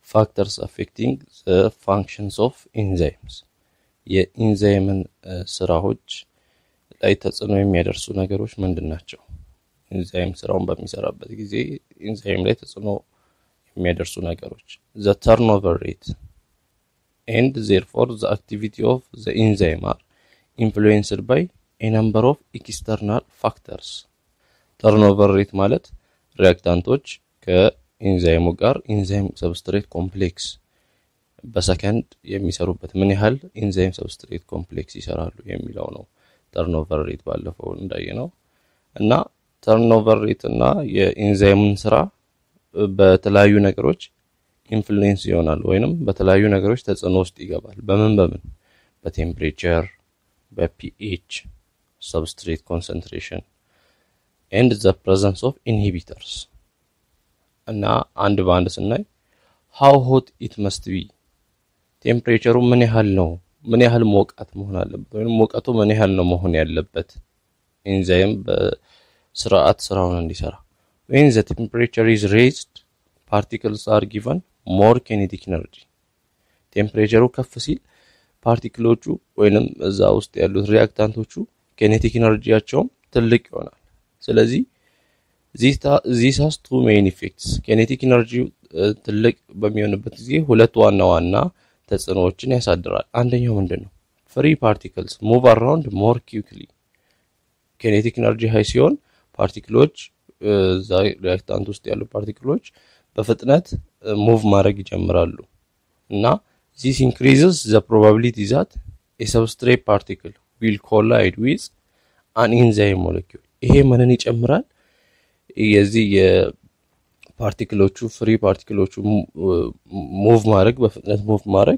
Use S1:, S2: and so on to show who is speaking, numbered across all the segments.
S1: ፋክተርስ አፌክቲንግ ፋንክሽንስ ኦፍ ኢንዛይምስ የኢንዛይምን ስራዎች ላይ ተጽዕኖ የሚያደርሱ ነገሮች ምንድን ናቸው? ኢንዛይም ስራውን በሚሰራበት ጊዜ ኢንዛይም ላይ ተጽዕኖ የሚያደርሱ ነገሮች ዘ ተርንኦቨር ሬት ኤንድ ዜርፎር ዘ አክቲቪቲ ኦፍ ዘ ኢንዛይም አር ኢንፍሉዌንስድ ባይ ኤ ነምበር ኦፍ ኤክስተርናል ፋክተርስ። ተርንኦቨር ሬት ማለት ሪያክታንቶች ከኢንዛይሙ ጋር ኢንዛይም ሰብስትሬት ኮምፕሌክስ በሰከንድ የሚሰሩበት ምን ያህል ኢንዛይም ሰብስትሬት ኮምፕሌክስ ይሰራሉ የሚለው ነው። ተርንኦቨር ሬት ባለፈው እንዳየ ነው እና ተርንኦቨር ሬት እና የኢንዛይምን ስራ በተለያዩ ነገሮች ኢንፍሉዌንስ ይሆናል ወይንም በተለያዩ ነገሮች ተጽዕኖ ውስጥ ይገባል። በምን በምን? በቴምፕሬቸር፣ በፒኤች፣ ሰብስትሬት ኮንሰንትሬሽን ኤንድ ዘ ፕሬዘንስ ኦፍ ኢንሂቢተርስ እና አንድ በአንድ ስናይ ሃው ሆት ኢት መስት ቢ ቴምፕሬቸሩ ምን ያህል ነው? ምን ያህል ሞቃት መሆን አለበት? ወይም ሙቀቱ ምን ያህል ነው መሆን ያለበት ኢንዛይም በስርዓት ስራውን እንዲሰራ። ዌን ዘ ቴምፕሬቸር ኢዝ ሬዝድ ፓርቲክልስ አር ጊቨን ሞር ኬኔቲክ ኢነርጂ። ቴምፕሬቸሩ ከፍ ሲል ፓርቲክሎቹ ወይንም እዛ ውስጥ ያሉት ሪያክታንቶቹ ኬኔቲክ ኢነርጂያቸውም ትልቅ ይሆናል። ስለዚህ ዚስ ሃዝ ቱ ሜይን ኢፌክትስ ኬኔቲክ ኢነርጂ ትልቅ በሚሆንበት ጊዜ ሁለት ዋና ዋና ተጽዕኖዎችን ያሳድራል። አንደኛው ምንድን ነው? ፍሪ ፓርቲክልስ ሙቭ አራውንድ ሞር ኪክሊ። ኬኔቲክ ኢነርጂ ሃይ ሲሆን ፓርቲክሎች እዛ ሪያክታንት ውስጥ ያሉ ፓርቲክሎች በፍጥነት ሙቭ ማድረግ ይጀምራሉ እና ዚስ ኢንክሪዝስ ዘ ፕሮባቢሊቲ ዛት የሰብስትሬት ፓርቲክል ዊል ኮላይድ ዊዝ አን ኢንዛይም ሞለኪውል። ይሄ ምንን ይጨምራል? የዚህ የፓርቲክሎቹ ፍሪ ፓርቲክሎቹ ሙቭ ማድረግ በፍጥነት ሙቭ ማድረግ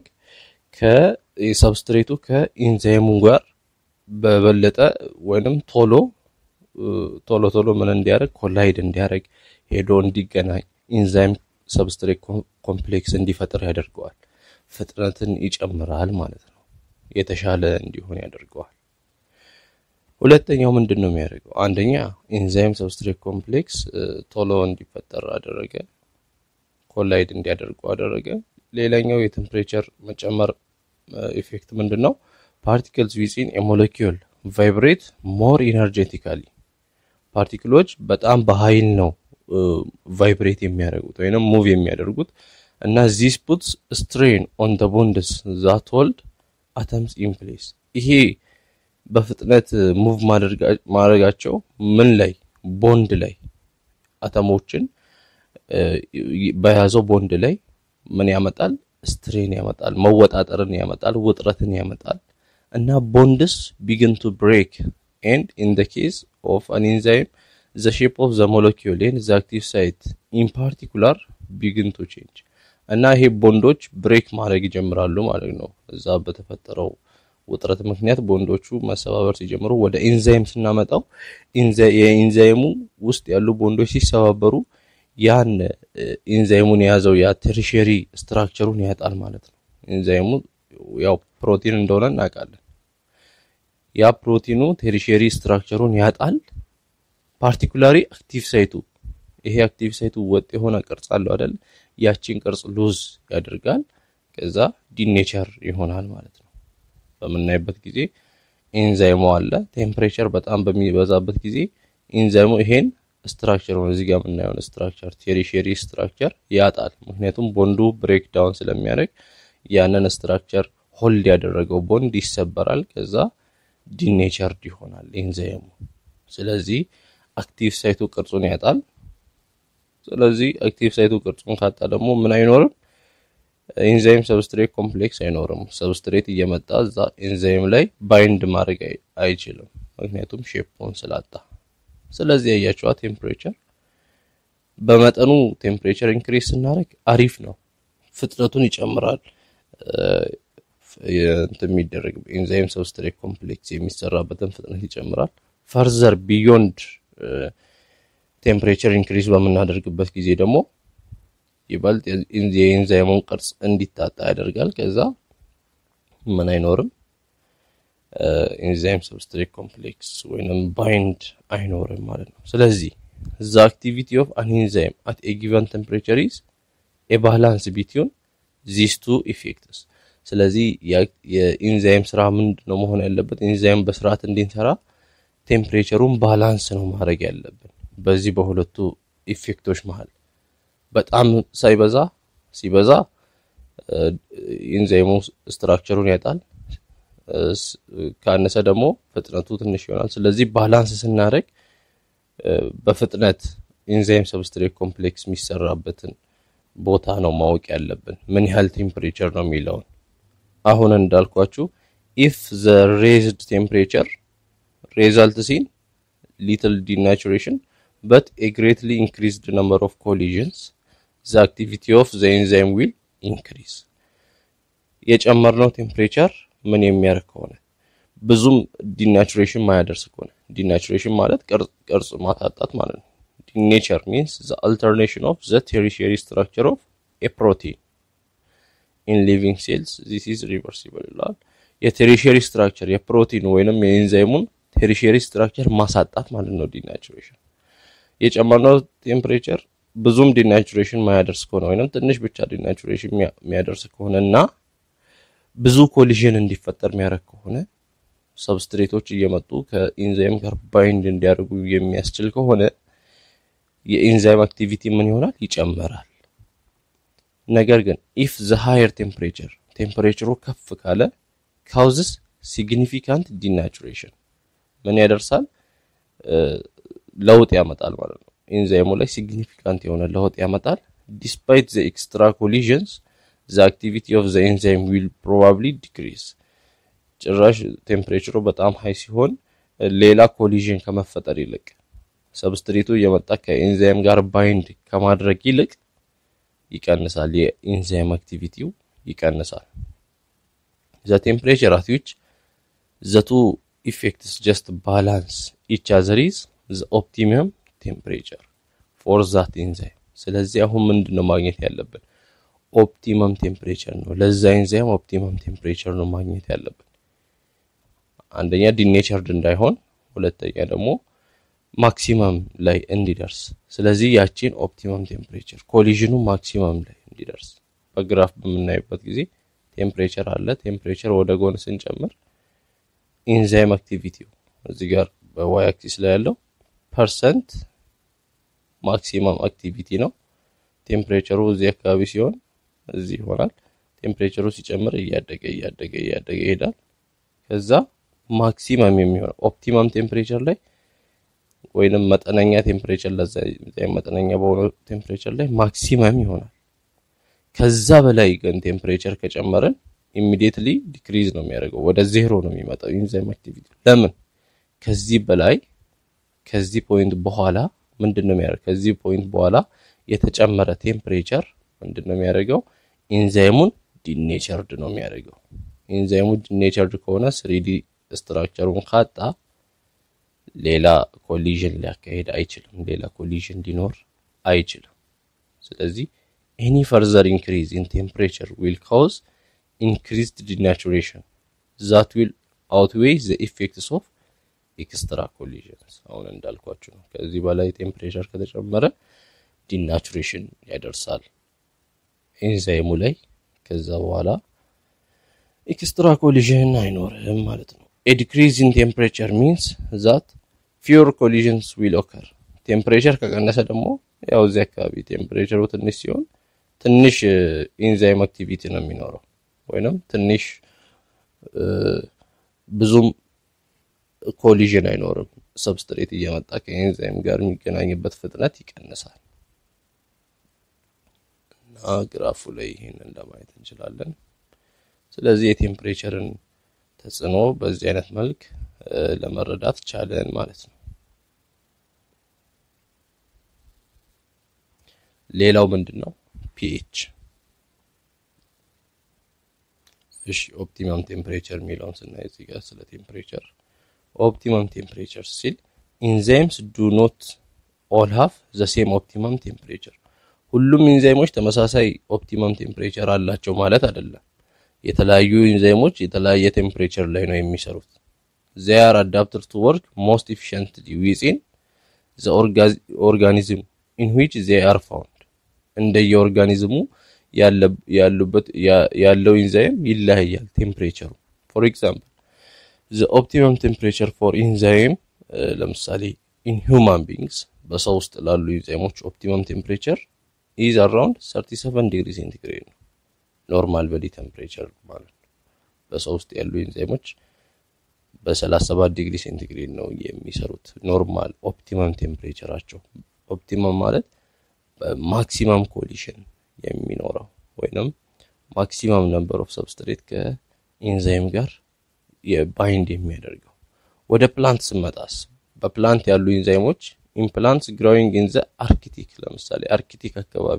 S1: ከሰብስትሬቱ ከኢንዛይሙ ጋር በበለጠ ወይንም ቶሎ ቶሎ ቶሎ ምን እንዲያደርግ ኮላይድ እንዲያደርግ ሄዶ እንዲገናኝ ኢንዛይም ሰብስትሬት ኮምፕሌክስ እንዲፈጥር ያደርገዋል። ፍጥነትን ይጨምራል ማለት ነው። የተሻለ እንዲሆን ያደርገዋል። ሁለተኛው ምንድን ነው የሚያደርገው? አንደኛ ኢንዛይም ሰብስትሬት ኮምፕሌክስ ቶሎ እንዲፈጠር አደረገ፣ ኮላይድ እንዲያደርጉ አደረገ። ሌላኛው የቴምፕሬቸር መጨመር ኢፌክት ምንድን ነው? ፓርቲክልስ ዊዚን ሞለኪውል ቫይብሬት ሞር ኢነርጄቲካሊ። ፓርቲክሎች በጣም በኃይል ነው ቫይብሬት የሚያደርጉት ወይንም ሙቭ የሚያደርጉት እና ዚስ ፑትስ ስትሬን ኦን ደ ቦንድስ ዛት ሆልድ አተምስ ኢን ፕሌስ። ይሄ በፍጥነት ሙቭ ማድረጋቸው ምን ላይ ቦንድ ላይ አተሞችን በያዘው ቦንድ ላይ ምን ያመጣል? ስትሬን ያመጣል፣ መወጣጠርን ያመጣል፣ ውጥረትን ያመጣል እና ቦንድስ ቢግን ቱ ብሬክ ኤንድ ኢን ደ ኬስ ኦፍ አን ኢንዛይም ዘ ሼፕ ኦፍ ዘ ሞለኪውል ኤንድ ዘ አክቲቭ ሳይት ኢን ፓርቲኩላር ቢግን ቱ ቼንጅ እና ይሄ ቦንዶች ብሬክ ማድረግ ይጀምራሉ ማለት ነው። እዛ በተፈጠረው ውጥረት ምክንያት ቦንዶቹ መሰባበር ሲጀምሩ ወደ ኢንዛይም ስናመጣው የኢንዛይሙ ውስጥ ያሉ ቦንዶች ሲሰባበሩ ያን ኢንዛይሙን የያዘው ያ ቴሪሸሪ ስትራክቸሩን ያጣል ማለት ነው። ኢንዛይሙ ያው ፕሮቲን እንደሆነ እናውቃለን። ያ ፕሮቲኑ ቴሪሸሪ ስትራክቸሩን ያጣል። ፓርቲኩላሪ አክቲቭ ሳይቱ ይሄ አክቲቭ ሳይቱ ወጥ የሆነ ቅርጽ አለው አይደል? ያቺን ቅርጽ ሉዝ ያደርጋል። ከዛ ዲኔቸር ይሆናል ማለት ነው። በምናይበት ጊዜ ኢንዛይሙ አለ። ቴምፕሬቸር በጣም በሚበዛበት ጊዜ ኢንዛይሙ ይሄን ስትራክቸር ነው እዚህ ጋር የምናየውን ስትራክቸር ቴሪሸሪ ስትራክቸር ያጣል። ምክንያቱም ቦንዱ ብሬክ ዳውን ስለሚያደርግ ያንን ስትራክቸር ሆልድ ያደረገው ቦንድ ይሰበራል። ከዛ ዲኔቸርድ ይሆናል ኢንዛይሙ። ስለዚህ አክቲቭ ሳይቱ ቅርጹን ያጣል። ስለዚህ አክቲቭ ሳይቱ ቅርጹን ካጣ ደግሞ ምን አይኖርም? ኢንዛይም ሰብስትሬት ኮምፕሌክስ አይኖርም። ሰብስትሬት እየመጣ እዛ ኢንዛይም ላይ ባይንድ ማድረግ አይችልም፣ ምክንያቱም ሼፑን ስላጣ። ስለዚህ ያያቸዋ ቴምፕሬቸር በመጠኑ ቴምፕሬቸር ኢንክሪስ ስናደርግ አሪፍ ነው፣ ፍጥነቱን ይጨምራል። እንትን የሚደረግ ኢንዛይም ሰብስትሬት ኮምፕሌክስ የሚሰራበትን ፍጥነት ይጨምራል። ፈርዘር ቢዮንድ ቴምፕሬቸር ኢንክሪዝ በምናደርግበት ጊዜ ደግሞ ይበልጥ የኢንዛይሙን ቅርጽ እንዲታጣ ያደርጋል። ከዛ ምን አይኖርም ኢንዛይም ሰብስትሬት ኮምፕሌክስ ወይንም ባይንድ አይኖርም ማለት ነው። ስለዚህ ዘ አክቲቪቲ ኦፍ አን ኢንዛይም አት ኤ ጊቨን ቴምፕሬቸር ኢዝ ኤ ባላንስ ቢትዊን ዚስ ቱ ኢፌክትስ። ስለዚህ የኢንዛይም ስራ ምንድን ነው መሆን ያለበት? ኢንዛይም በስርዓት እንዲንሰራ ቴምፕሬቸሩን ባላንስ ነው ማድረግ ያለብን በዚህ በሁለቱ ኢፌክቶች መሀል በጣም ሳይበዛ ሲበዛ ኢንዛይሙ ስትራክቸሩን ያጣል፣ ካነሰ ደግሞ ፍጥነቱ ትንሽ ይሆናል። ስለዚህ ባላንስ ስናደርግ በፍጥነት ኢንዛይም ሰብስትሬት ኮምፕሌክስ የሚሰራበትን ቦታ ነው ማወቅ ያለብን፣ ምን ያህል ቴምፕሬቸር ነው የሚለውን። አሁን እንዳልኳችሁ ኢፍ ዘ ሬዝድ ቴምፕሬቸር ሬዛልት ሲን ሊትል ዲናቹሬሽን በት ኤ ግሬትሊ ኢንክሪዝድ ነምበር ኦፍ ኮሊዥንስ ዘ አክቲቪቲ ኦፍ ዘ ኤንዛይም ዊል ኢንክሪዝ። የጨመርነው ቴምፕሬቸር ምን የሚያደርግ ከሆነ ብዙም ዲናቹሬሽን ማያደርስ ከሆነ ዲናቹሬሽን ማለት ቅርጽ ማታጣት ማለት ነው። ዲኔቸር ሚንስ ዘ አልተርኔሽን ኦፍ ዘ ቴሪሸሪ ስትራክቸር ኦፍ ኤ ፕሮቲን ኢን ሊቪንግ ሴልስ ዚስ ኢዝ ሪቨርሲብል ይላል። የቴሪሸሪ ስትራክቸር የፕሮቲን ወይንም የኤንዛይሙን ቴሪሸሪ ስትራክቸር ማሳጣት ማለት ነው ዲናቹሬሽን። የጨመርነው ቴምፕሬቸር ብዙም ዲናቹሬሽን ማያደርስ ከሆነ ወይንም ትንሽ ብቻ ዲናቹሬሽን የሚያደርስ ከሆነ እና ብዙ ኮሊዥን እንዲፈጠር የሚያደርግ ከሆነ ሰብስትሬቶች እየመጡ ከኢንዛይም ጋር ባይንድ እንዲያደርጉ የሚያስችል ከሆነ የኢንዛይም አክቲቪቲ ምን ይሆናል? ይጨምራል። ነገር ግን ኢፍ ዘ ሃየር ቴምፕሬቸር ቴምፕሬቸሩ ከፍ ካለ ካውዝስ ሲግኒፊካንት ዲናቹሬሽን ምን ያደርሳል? ለውጥ ያመጣል ማለት ነው። ኢንዛይሙ ላይ ሲግኒፊካንት የሆነ ለውጥ ያመጣል። ዲስፓይት ዘ ኤክስትራ ኮሊዥንስ ዘ አክቲቪቲ ኦፍ ዘ ኤንዛይም ዊል ፕሮባብሊ ዲክሪዝ። ጭራሽ ቴምፕሬቸሩ በጣም ሀይ ሲሆን ሌላ ኮሊዥን ከመፈጠር ይልቅ ሰብስትሬቱ እየመጣ ከኤንዛይም ጋር ባይንድ ከማድረግ ይልቅ ይቀንሳል። የኢንዛይም አክቲቪቲው ይቀንሳል። ዘ ቴምፕሬቸር አት ዊች ዘ ቱ ኢፌክትስ ጀስት ባላንስ ኢች አዘር ኢዝ ዘ ኦፕቲመም ቴምፕሬቸር ፎር ዛት ኢንዛይም። ስለዚህ አሁን ምንድን ነው ማግኘት ያለብን? ኦፕቲመም ቴምፕሬቸር ነው ለዛ ኢንዛይም ኦፕቲመም ቴምፕሬቸር ነው ማግኘት ያለብን። አንደኛ ዲኔቸርድ እንዳይሆን፣ ሁለተኛ ደግሞ ማክሲመም ላይ እንዲደርስ። ስለዚህ ያቺን ኦፕቲመም ቴምፕሬቸር ኮሊዥኑ ማክሲመም ላይ እንዲደርስ በግራፍ በምናይበት ጊዜ ቴምፕሬቸር አለ። ቴምፕሬቸር ወደ ጎን ስንጨምር ኢንዛይም አክቲቪቲው እዚህ ጋር በዋይ አክሲስ ላይ ያለው ፐርሰንት ማክሲመም አክቲቪቲ ነው። ቴምፕሬቸሩ እዚህ አካባቢ ሲሆን እዚህ ይሆናል። ቴምፕሬቸሩ ሲጨምር እያደገ እያደገ እያደገ ይሄዳል። ከዛ ማክሲመም የሚሆነው ኦፕቲመም ቴምፕሬቸር ላይ ወይንም መጠነኛ ቴምፕሬቸር ለዛ መጠነኛ በሆነው ቴምፕሬቸር ላይ ማክሲመም ይሆናል። ከዛ በላይ ግን ቴምፕሬቸር ከጨመረን ኢሚዲየትሊ ዲክሪዝ ነው የሚያደርገው፣ ወደ ዜሮ ነው የሚመጣው ኢንዛይም አክቲቪቲ። ለምን ከዚህ በላይ ከዚህ ፖይንት በኋላ ምንድን ነው የሚያደርገው? ከዚህ ፖይንት በኋላ የተጨመረ ቴምፕሬቸር ምንድን ነው የሚያደርገው? ኢንዛይሙን ዲኔቸርድ ነው የሚያደርገው። ኢንዛይሙ ዲኔቸርድ ከሆነ ስሪዲ ስትራክቸሩን ካጣ ሌላ ኮሊዥን ሊያካሄድ አይችልም። ሌላ ኮሊዥን ሊኖር አይችልም። ስለዚህ ኤኒ ፈርዘር ኢንክሪዝ ኢን ቴምፕሬቸር ዊል ካውዝ ኢንክሪዝድ ዲናቹሬሽን ዛት ዊል አውትዌይ ዘ ኢፌክትስ ኦፍ ኤክስትራ ኮሊዥንስ። አሁን እንዳልኳችሁ ነው። ከዚህ በላይ ቴምፕሬቸር ከተጨመረ ዲናቹሬሽን ያደርሳል ኤንዛይሙ ላይ። ከዛ በኋላ ኤክስትራ ኮሊዥን አይኖርም ማለት ነው። ኤ ዲክሪዝ ኢን ቴምፕሬቸር ሚንስ ዛት ፊውር ኮሊዥንስ ዊል ኦከር። ቴምፕሬቸር ከቀነሰ ደግሞ ያው እዚህ አካባቢ ቴምፕሬቸሩ ትንሽ ሲሆን ትንሽ ኢንዛይም አክቲቪቲ ነው የሚኖረው ወይንም ትንሽ ብዙም ኮሊዥን አይኖርም። ሰብስትሬት እየመጣ ከኤንዛይም ጋር የሚገናኝበት ፍጥነት ይቀንሳል እና ግራፉ ላይ ይህንን ለማየት እንችላለን። ስለዚህ የቴምፕሬቸርን ተጽዕኖ በዚህ አይነት መልክ ለመረዳት ቻለን ማለት ነው። ሌላው ምንድን ነው? ፒኤች። እሺ ኦፕቲመም ቴምፕሬቸር የሚለውን ስናይ እዚህ ጋር ስለ ቴምፕሬቸር ኦፕቲመም ቴምፕሬቸር ሲል ኢንዛይምስ ዱ ኖት ኦል ሃቭ ዘ ሴም ኦፕቲመም ቴምፕሬቸር። ሁሉም ኢንዛይሞች ተመሳሳይ ኦፕቲመም ቴምፕሬቸር አላቸው ማለት አይደለም። የተለያዩ ኢንዛይሞች የተለያየ ቴምፕሬቸር ላይ ነው የሚሰሩት። ዜይ አር አዳፕትድ ቱ ወርክ ሞስት ኢፊሽንትሊ ዊዝኢን ዘ ኦርጋኒዝም ኢን ዊች ዜይ አር ፋውንድ። እንደየኦርጋኒዝሙ ያሉበት ያለው ኢንዛይም ይለያያል። ቴምፕሬቸሩ ፎር ኤግዛምፕል ዘ ኦፕቲመም ቴምፕሬቸር ፎር ኢንዛይም ለምሳሌ ኢን ሁማን ቢንግስ በሰው ውስጥ ላሉ ኢንዛይሞች ኦፕቲመም ቴምፕሬቸር ኢዝ አራውንድ 37 ዲግሪ ሴንቲግሬድ ነው። ኖርማል በዲ ቴምፕሬቸር ማለት ነው። በሰው ውስጥ ያሉ ኢንዛይሞች በ37 ዲግሪ ሴንቲግሬድ ነው የሚሰሩት። ኖርማል ኦፕቲመም ቴምፕሬቸራቸው ኦፕቲመም ማለት በማክሲመም ኮሊሽን የሚኖረው ወይንም ማክሲመም ነምበር ኦፍ ሰብስትሬት ከኢንዛይም ጋር የባይንድ የሚያደርገው። ወደ ፕላንት ስመጣስ በፕላንት ያሉ ኢንዛይሞች ኢምፕላንትስ ግሮዊንግ ኢን ዘ አርክቲክ ለምሳሌ አርክቲክ አካባቢ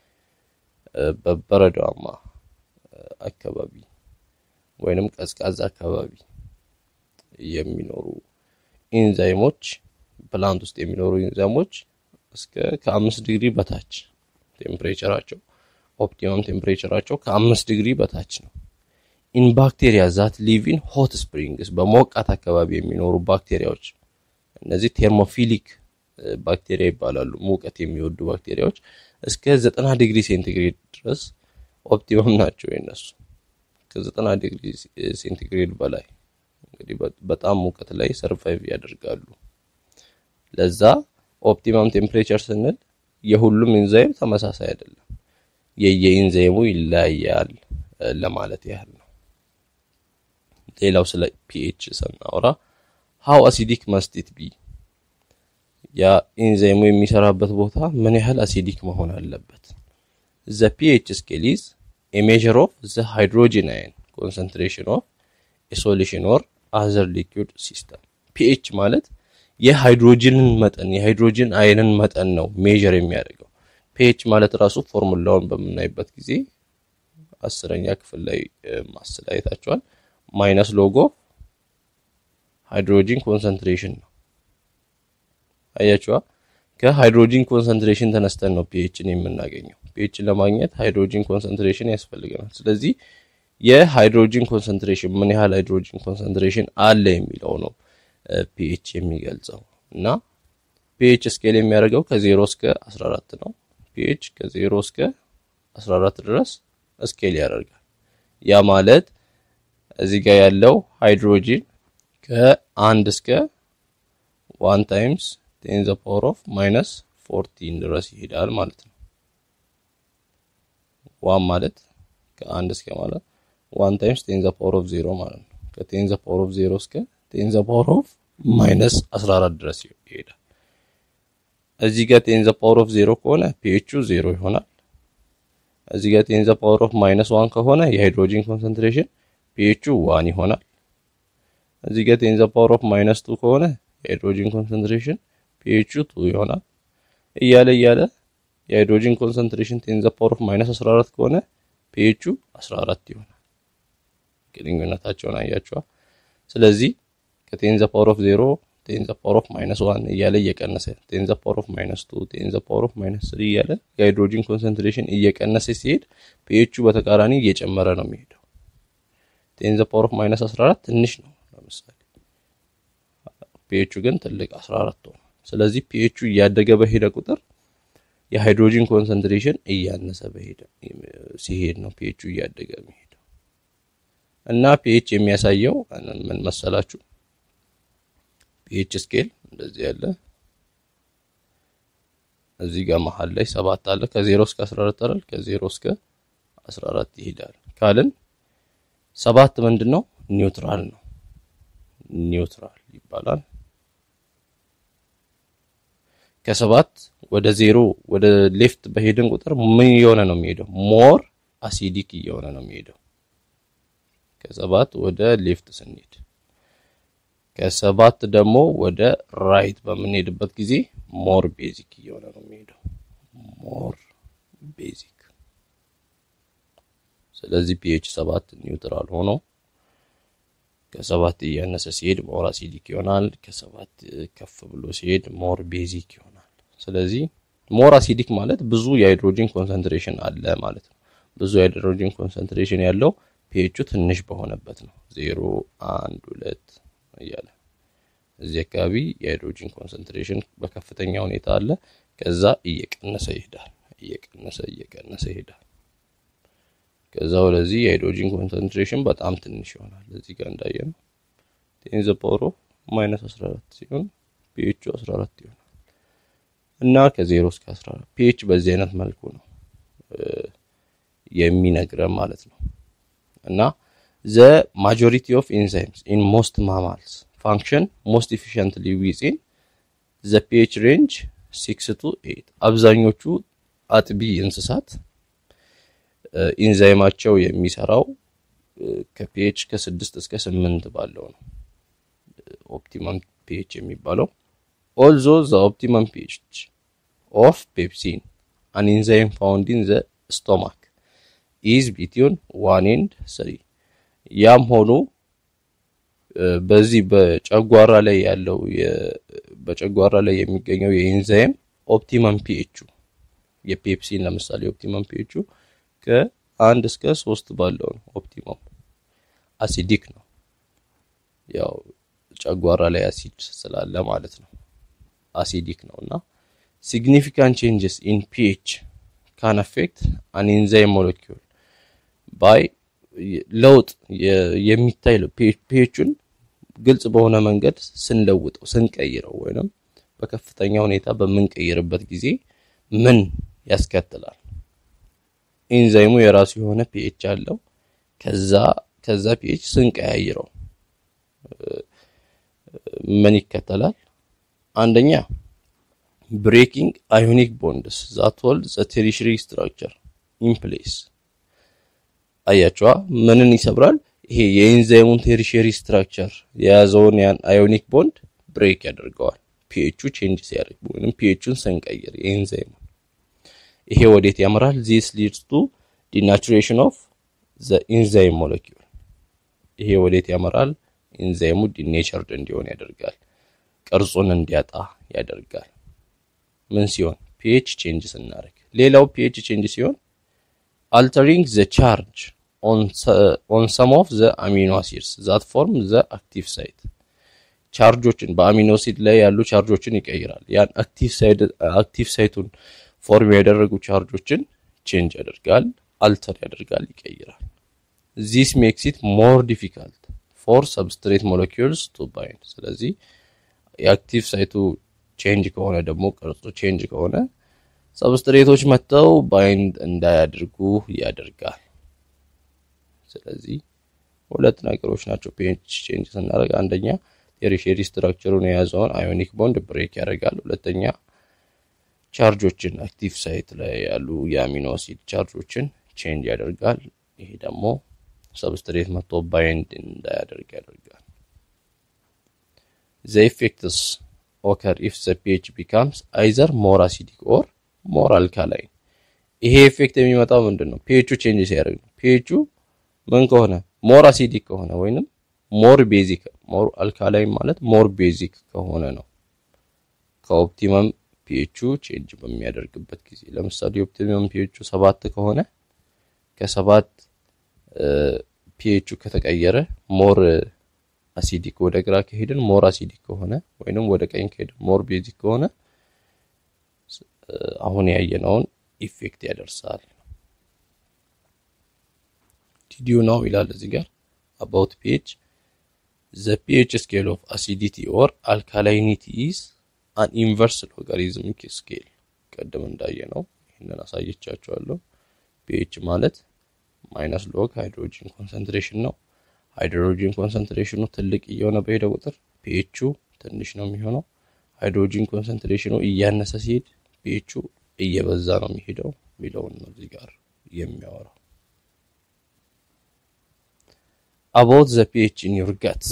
S1: በበረዷማ አካባቢ ወይንም ቀዝቃዛ አካባቢ የሚኖሩ ኢንዛይሞች ፕላንት ውስጥ የሚኖሩ ኢንዛይሞች እስከ ከአምስት ዲግሪ በታች ቴምፕሬቸራቸው ኦፕቲመም ቴምፕሬቸራቸው ከአምስት ዲግሪ በታች ነው። ኢን ባክቴሪያ ዛት ሊቭ ኢን ሆት ስፕሪንግስ በሞቃት አካባቢ የሚኖሩ ባክቴሪያዎች እነዚህ ቴርሞፊሊክ ባክቴሪያ ይባላሉ። ሙቀት የሚወዱ ባክቴሪያዎች እስከ ዘጠና ዲግሪ ሴንቲግሬድ ድረስ ኦፕቲመም ናቸው። የነሱ ከዘጠና ዲግሪ ሴንቲግሬድ በላይ እንግዲህ በጣም ሙቀት ላይ ሰርቫይቭ ያደርጋሉ። ለዛ ኦፕቲመም ቴምፕሬቸር ስንል የሁሉም ኢንዛይም ተመሳሳይ አይደለም፣ የየኢንዛይሙ ይለያያል ለማለት ያህል ነው። ሌላው ስለ ፒኤች ስናወራ ሃው አሲዲክ መስት ቢ ያ ኢንዛይሙ የሚሰራበት ቦታ ምን ያህል አሲዲክ መሆን አለበት። ዘ ፒኤች ስኬል ኢዝ ኤ ሜዥር ኦፍ ዘ ሃይድሮጂን አየን ኮንሰንትሬሽን ኦፍ ኤ ሶሉሽን ኦር አዘር ሊኩዊድ ሲስተም። ፒኤች ማለት የሃይድሮጂንን መጠን የሃይድሮጂን አየንን መጠን ነው ሜዥር የሚያደርገው። ፒኤች ማለት ራሱ ፎርሙላውን በምናይበት ጊዜ አስረኛ ክፍል ላይ ማስላየታቸዋል ማይነስ ሎጎ ሃይድሮጂን ኮንሰንትሬሽን ነው። አያችዋ ከሃይድሮጂን ኮንሰንትሬሽን ተነስተን ነው ፒኤችን የምናገኘው። ፒኤችን ለማግኘት ሃይድሮጂን ኮንሰንትሬሽን ያስፈልገናል። ስለዚህ የሃይድሮጂን ኮንሰንትሬሽን ምን ያህል ሃይድሮጂን ኮንሰንትሬሽን አለ የሚለው ነው ፒኤች የሚገልጸው እና ፒኤች ስኬል የሚያደርገው ከዜሮ እስከ 14 ነው። ፒኤች ከዜሮ እስከ 14 ድረስ ስኬል ያደርጋል። ያ ማለት እዚህ ጋር ያለው ሃይድሮጂን ከአንድ እስከ ዋን ታይምስ ቴን ዘ ፓወር ኦፍ ማይነስ ፎርቲን ድረስ ይሄዳል ማለት ነው። ዋን ማለት ከአንድ እስከ ማለት ዋን ታይምስ ቴን ዘ ፓወር ኦፍ ዜሮ ማለት ነው። ከቴን ዘ ፓወር ኦፍ ዜሮ እስከ ቴን ዘ ፓወር ኦፍ ማይነስ 14 ድረስ ይሄዳል። እዚህ ጋር ቴን ዘ ፓወር ኦፍ ዜሮ ከሆነ ፒኤቹ ዜሮ ይሆናል። እዚህ ጋር ቴን ዘ ፓወር ኦፍ ማይነስ ዋን ከሆነ የሃይድሮጂን ኮንሰንትሬሽን ፒኤቹ ዋን ይሆናል። እዚህ ጋር ቴን ዘ ፓወር ኦፍ ማይነስ ቱ ከሆነ የሃይድሮጂን ኮንሰንትሬሽን ፒኤቹ ቱ ይሆናል። እያለ እያለ የሃይድሮጂን ኮንሰንትሬሽን ቴን ዘ ፓወር ኦፍ ማይነስ 14 ከሆነ ፒኤቹ 14 ይሆናል። ግንኙነታቸውን አያቸዋል። ስለዚህ ከቴን ዘ ፓወር ኦፍ ዜሮ ቴን ዘ ፓወር ኦፍ ማይነስ ዋን እያለ እየቀነሰ ቴን ዘ ፓወር ኦፍ ማይነስ ቱ ቴን ዘ ፓወር ኦፍ ማይነስ ስሪ እያለ የሃይድሮጂን ኮንሰንትሬሽን እየቀነሰ ሲሄድ ፒኤቹ በተቃራኒ እየጨመረ ነው የሚሄደው። ቴን ዘ ፓወር ኦፍ ማይነስ 14 ትንሽ ነው ለምሳሌ፣ ፒኤቹ ግን ትልቅ 14 ነው። ስለዚህ ፒኤቹ እያደገ በሄደ ቁጥር የሃይድሮጂን ኮንሰንትሬሽን እያነሰ በሄደ ሲሄድ ነው ፒኤቹ እያደገ የሚሄደው እና ፒኤች የሚያሳየው ምን መሰላችሁ? ፒኤች ስኬል እንደዚህ ያለ እዚህ ጋር መሀል ላይ ሰባት አለ። ከዜሮ እስከ 14 አይደል? ከዜሮ እስከ 14 ይሄዳል ካልን ሰባት ምንድን ነው? ኒውትራል ነው። ኒውትራል ይባላል። ከሰባት ወደ ዜሮ ወደ ሌፍት በሄድን ቁጥር ምን እየሆነ ነው የሚሄደው? ሞር አሲዲክ እየሆነ ነው የሚሄደው። ከሰባት ወደ ሌፍት ስንሄድ ከሰባት ደግሞ ወደ ራይት በምንሄድበት ጊዜ ሞር ቤዚክ እየሆነ ነው የሚሄደው። ሞር ቤዚክ። ስለዚህ ፒኤች ሰባት ኒውትራል ሆኖ ከሰባት እያነሰ ሲሄድ ሞር አሲዲክ ይሆናል። ከሰባት ከፍ ብሎ ሲሄድ ሞር ቤዚክ ይሆናል። ስለዚህ ሞር አሲዲክ ማለት ብዙ የሃይድሮጂን ኮንሰንትሬሽን አለ ማለት ነው። ብዙ የሃይድሮጂን ኮንሰንትሬሽን ያለው ፒኤቹ ትንሽ በሆነበት ነው። ዜሮ አንድ ሁለት እያለ እዚህ አካባቢ የሃይድሮጂን ኮንሰንትሬሽን በከፍተኛ ሁኔታ አለ። ከዛ እየቀነሰ ይሄዳል እየቀነሰ እየቀነሰ ይሄዳል። ከዛ ወደዚህ የሃይድሮጂን ኮንሰንትሬሽን በጣም ትንሽ ይሆናል። እዚህ ጋር እንዳየነው ቴን ዘ ፓወር ኦፍ ማይነስ 14 ሲሆን ፒኤቹ 14 ይሆናል እና ከዜሮ እስከ 14 ፒኤች በዚህ አይነት መልኩ ነው የሚነግረን ማለት ነው። እና ዘ ማጆሪቲ ኦፍ ኢንዛይምስ ኢን ሞስት ማማልስ ፋንክሽን ሞስት ኢፊሽንትሊ ዊዝን ዘ ፒኤች ሬንጅ ሲክስ ቱ ኤይት አብዛኞቹ አጥቢ እንስሳት ኢንዛይማቸው የሚሰራው ከፒኤች ከስድስት እስከ ስምንት ባለው ነው። ኦፕቲመም ፒኤች የሚባለው ኦልዞ ዘ ኦፕቲመም ፒኤች ኦፍ ፔፕሲን አን ኢንዛይም ፋውንድ ኢን ዘ ስቶማክ ኢዝ ቢትዊን ዋን ኤንድ ስሪ። ያም ሆኖ በዚህ በጨጓራ ላይ ያለው በጨጓራ ላይ የሚገኘው የኢንዛይም ኦፕቲመም ፒኤቹ የፔፕሲን ለምሳሌ ኦፕቲመም ፒኤቹ ከአንድ እስከ ሶስት ባለው ነው። ኦፕቲመም አሲዲክ ነው። ያው ጨጓራ ላይ አሲድ ስላለ ማለት ነው። አሲዲክ ነው እና ሲግኒፊካንት ቼንጅስ ኢን ፒኤች ካን አፌክት አን ኢንዛይም ሞለኪውል ባይ ለውጥ የሚታይ ፒኤቹን ግልጽ በሆነ መንገድ ስንለውጠው ስንቀይረው ወይንም በከፍተኛ ሁኔታ በምንቀይርበት ጊዜ ምን ያስከትላል? ኢንዛይሙ የራሱ የሆነ ፒኤች አለው። ከዛ ከዛ ፒኤች ስንቀያይረው ምን ይከተላል? አንደኛ ብሬኪንግ አዮኒክ ቦንድስ ዛት ሆልድ ዘ ቴሪሽሪ ስትራክቸር ኢን ፕሌስ። አያቸዋ ምንን ይሰብራል? ይሄ የኢንዛይሙን ቴሪሽሪ ስትራክቸር የያዘውን ያን አዮኒክ ቦንድ ብሬክ ያደርገዋል። ፒኤቹ ቼንጅ ሲያደርግ ወይም ፒኤቹን ስንቀይር የኢንዛይሙን ይሄ ወዴት ያመራል? ዚስ ሊድስ ቱ ዲናቹሬሽን ኦፍ ዘ ኢንዛይም ሞለኪውል። ይሄ ወዴት ያመራል? ኢንዛይሙ ዲኔቸርድ እንዲሆን ያደርጋል። ቅርጹን እንዲያጣ ያደርጋል። ምን ሲሆን? ፒኤች ቼንጅ ስናደርግ። ሌላው ፒኤች ቼንጅ ሲሆን altering the charge on, on some of the amino acids that form the active site ቻርጆችን በአሚኖ አሲድ ላይ ያሉ ቻርጆችን ይቀይራል። ያን አክቲቭ ሳይቱን ፎርም ያደረጉ ቻርጆችን ቼንጅ ያደርጋል፣ አልተር ያደርጋል፣ ይቀይራል። ዚስ ሜክስ ኢት ሞር ዲፊካልት ፎር ሰብስትሬት ሞለኪውልስ ቱ ባይንድ። ስለዚህ የአክቲቭ ሳይቱ ቼንጅ ከሆነ ደግሞ ቅርጹ ቼንጅ ከሆነ ሰብስትሬቶች መጥተው ባይንድ እንዳያደርጉ ያደርጋል። ስለዚህ ሁለት ነገሮች ናቸው ፒኤች ቼንጅ ስናደርግ፣ አንደኛ ቴሪሼሪ ስትራክቸሩን የያዘውን አዮኒክ ቦንድ ብሬክ ያደርጋል። ሁለተኛ ቻርጆችን አክቲቭ ሳይት ላይ ያሉ የአሚኖ አሲድ ቻርጆችን ቼንጅ ያደርጋል። ይሄ ደግሞ ሰብስትሬት መጥቶ ባይንድ እንዳያደርግ ያደርጋል። ዘ ኢፌክትስ ኦከር ኢፍ ዘ ፒኤች ቢካምስ አይዘር ሞር አሲዲክ ኦር ሞር አልካላይን። ይሄ ኢፌክት የሚመጣው ምንድን ነው? ፒኤቹ ቼንጅ ሲያደርግ ነው። ፒኤቹ ምን ከሆነ ሞር አሲዲክ ከሆነ ወይንም ሞር ቤዚክ ሞር አልካላይን ማለት ሞር ቤዚክ ከሆነ ነው። ከኦፕቲመም ፒኤቹ ቼንጅ በሚያደርግበት ጊዜ ለምሳሌ ኦፕቲመም ፒኤቹ ሰባት ከሆነ ከሰባት ፒኤቹ ከተቀየረ ሞር አሲዲክ ወደ ግራ ከሄድን ሞር አሲዲክ ከሆነ ወይንም ወደ ቀኝ ከሄድን ሞር ቤዚክ ከሆነ አሁን ያየነውን ኢፌክት ያደርሳል። ዲዲዩ ነው ይላል እዚህ ጋር አባውት ፒኤች ዘ ፒኤች ስኬል ኦፍ አሲዲቲ ኦር አልካላይኒቲ ኢዝ አን ኢንቨርስ ሎጋሪዝሚክ ስኬል። ቀደም እንዳየነው ይህንን አሳየቻቸዋለሁ። ፒኤች ማለት ማይነስ ሎግ ሃይድሮጂን ኮንሰንትሬሽን ነው። ሃይድሮጂን ኮንሰንትሬሽኑ ትልቅ እየሆነ በሄደ ቁጥር ፒኤቹ ትንሽ ነው የሚሆነው። ሃይድሮጂን ኮንሰንትሬሽኑ እያነሰ ሲሄድ ፒኤቹ እየበዛ ነው የሚሄደው የሚለውን ነው እዚህ ጋር የሚያወራው። አባውት ዘ ፒኤች ኢን ዩር ጋት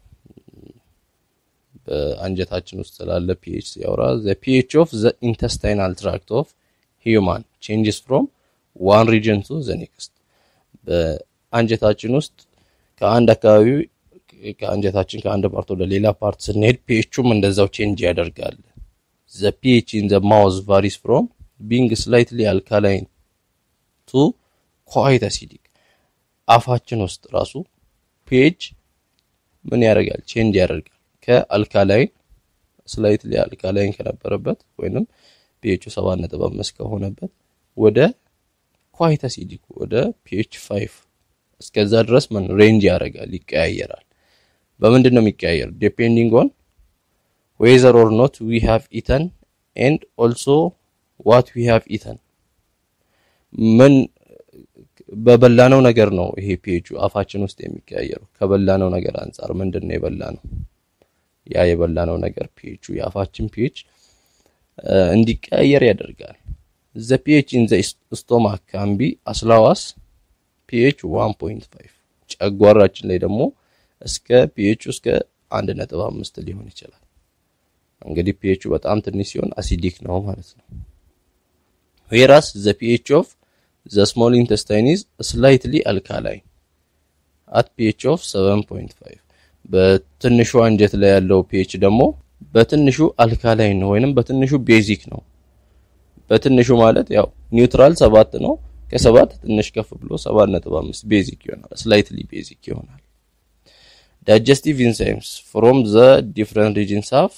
S1: በአንጀታችን ውስጥ ስላለ ፒኤች ሲያወራ ዘ ፒኤች ኦፍ ዘ ኢንተስታይናል ትራክት ኦፍ ሂዩማን ቼንጅስ ፍሮም ዋን ሪጅን ቱ ዘ ኔክስት በአንጀታችን ውስጥ ከአንድ አካባቢ ከአንጀታችን ከአንድ ፓርት ወደ ሌላ ፓርት ስንሄድ ፒኤቹም እንደዛው ቼንጅ ያደርጋል። ዘ ፒኤች ኢን ዘ ማውዝ ቫሪስ ፍሮም ቢንግ ስላይትሊ አልካላይን ቱ ኳይት አሲዲክ። አፋችን ውስጥ ራሱ ፒኤች ምን ያደርጋል? ቼንጅ ያደርጋል። ከአልካላይን ስላይትሊ አልካላይን ከነበረበት ወይንም ፒኤቹ ሰባት ነጥብ አምስት ከሆነበት ወደ ኳይት አሲዲክ ወደ ፒኤች ፋይቭ እስከዛ ድረስ ምን ሬንጅ ያደርጋል ይቀያየራል። በምንድን ነው የሚቀያየር? ዲፔንዲንግ ኦን ዌዘር ኦር ኖት ዊ ሃቭ ኢተን ኤንድ ኦልሶ ዋት ዊ ሃቭ ኢተን ምን በበላነው ነገር ነው ይሄ ፒኤቹ አፋችን ውስጥ የሚቀያየረው። ከበላነው ነገር አንጻር ምንድን ነው የበላነው? ያ የበላነው ነገር ፒኤቹ የአፋችን ፒኤች እንዲቀያየር ያደርጋል። ዘ ፒኤች ኢን ዘ ስቶማክ ካን ቢ አስ ሎው አስ ፒኤች 1.5 ጨጓራችን ላይ ደግሞ እስከ ፒኤቹ እስከ 1.5 ሊሆን ይችላል። እንግዲህ ፒኤቹ በጣም ትንሽ ሲሆን አሲዲክ ነው ማለት ነው። ዌራስ ዘ ፒኤች ኦፍ ዘ ስሞል ኢንተስታይን ኢዝ ስላይትሊ አልካላይን አት ፒኤች ኦፍ 7.5 በትንሹ አንጀት ላይ ያለው ፒኤች ደግሞ በትንሹ አልካላይን ነው ወይንም በትንሹ ቤዚክ ነው። በትንሹ ማለት ያው ኒውትራል ሰባት ነው። ከሰባት ትንሽ ከፍ ብሎ 7.5 ቤዚክ ይሆናል። ስላይትሊ ቤዚክ ይሆናል። ዳይጀስቲቭ ኢንዛይምስ ፍሮም ዘ ዲፍረንት ሪጅንስ ኦፍ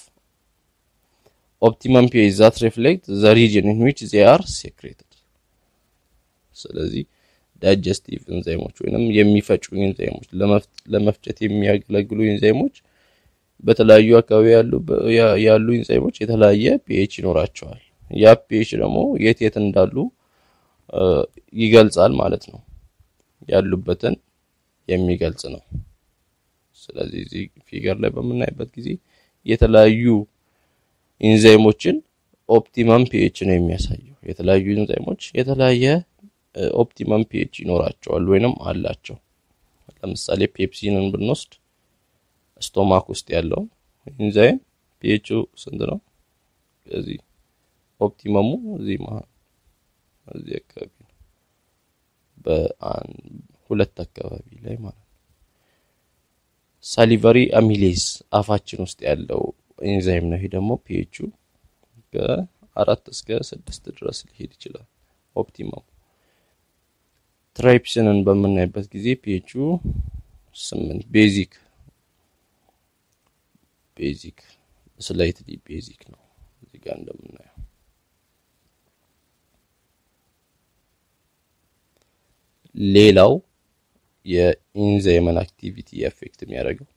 S1: ኦፕቲመም ፒኤች ዛት ሪፍሌክት ዘ ሪጅን ኢን ዊች ዜ አር ሴክሬትድ። ስለዚህ ዳይጀስቲቭ ኢንዛይሞች ወይንም የሚፈጩ ኢንዛይሞች ለመፍጨት የሚያገለግሉ ኢንዛይሞች በተለያዩ አካባቢ ያሉ ያሉ ኢንዛይሞች የተለያየ ፒኤች ይኖራቸዋል። ያ ፒኤች ደግሞ የት የት እንዳሉ ይገልጻል ማለት ነው። ያሉበትን የሚገልጽ ነው። ስለዚህ እዚህ ፊገር ላይ በምናይበት ጊዜ የተለያዩ ኢንዛይሞችን ኦፕቲመም ፒኤች ነው የሚያሳየው። የተለያዩ ኢንዛይሞች የተለያየ ኦፕቲመም ፒኤች ይኖራቸዋል ወይንም አላቸው። ለምሳሌ ፔፕሲንን ብንወስድ ስቶማክ ውስጥ ያለው ኢንዛይም ፒኤቹ ስንት ነው? እዚህ ኦፕቲመሙ እዚህ መሀል እዚህ አካባቢ ነው፣ በሁለት አካባቢ ላይ ማለት ነው። ሳሊቨሪ አሚሌዝ አፋችን ውስጥ ያለው ኢንዛይም ነው። ይሄ ደግሞ ፒኤቹ ከአራት እስከ ስድስት ድረስ ሊሄድ ይችላል ኦፕቲመሙ። ትራይፕሲንን በምናይበት ጊዜ ፒኤቹ ስምንት ቤዚክ ቤዚክ ስላይትሊ ቤዚክ ነው እዚህ ጋር እንደምናየው። ሌላው የኢንዛይምን አክቲቪቲ ኤፌክት የሚያደርገው